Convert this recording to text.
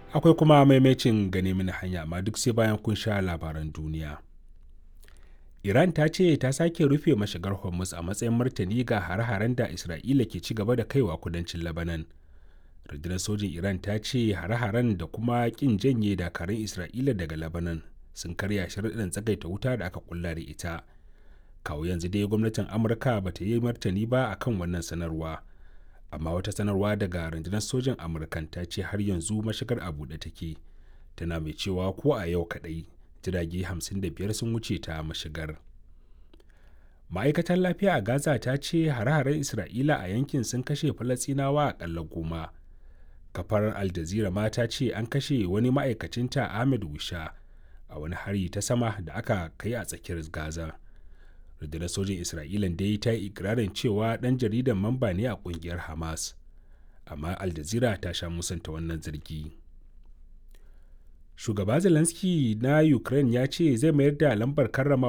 akwai kuma maimacin gane mini hanya amma duk sai bayan kun sha labaran duniya iran ta ce ta sake rufe mashigar hormuz a matsayin martani ga hare-haren da isra'ila ke ci gaba da kaiwa kudancin labanan rundunar sojin iran ta ce hare-haren da kuma kin janye dakarun isra'ila daga labanan sun karya sharaɗin tsagaita wuta da aka kulla da ita kawo yanzu dai gwamnatin amurka ba ta yi martani ba akan wannan sanarwa amma wata sanarwa daga rundunar sojin amurkan ta ce har yanzu mashigar a buɗe take tana mai cewa ko a yau kaɗai jirage 55 sun wuce ta mashigar ma'aikatar lafiya a gaza ta ce hare-haren isra'ila a yankin sun kashe falasinawa akalla goma kafar al jazeera ma ta ce an kashe wani ma'aikacinta ahmed wisha a wani hari ta sama da aka kai a tsakiyar gaza rundunar sojin isra'ila dai ta yi ikirarin cewa dan jaridan mamba ne a kungiyar hamas amma al jazeera ta sha musanta wannan zargi shugaba zelensky na ukraine ya ce zai mayar da lambar karrama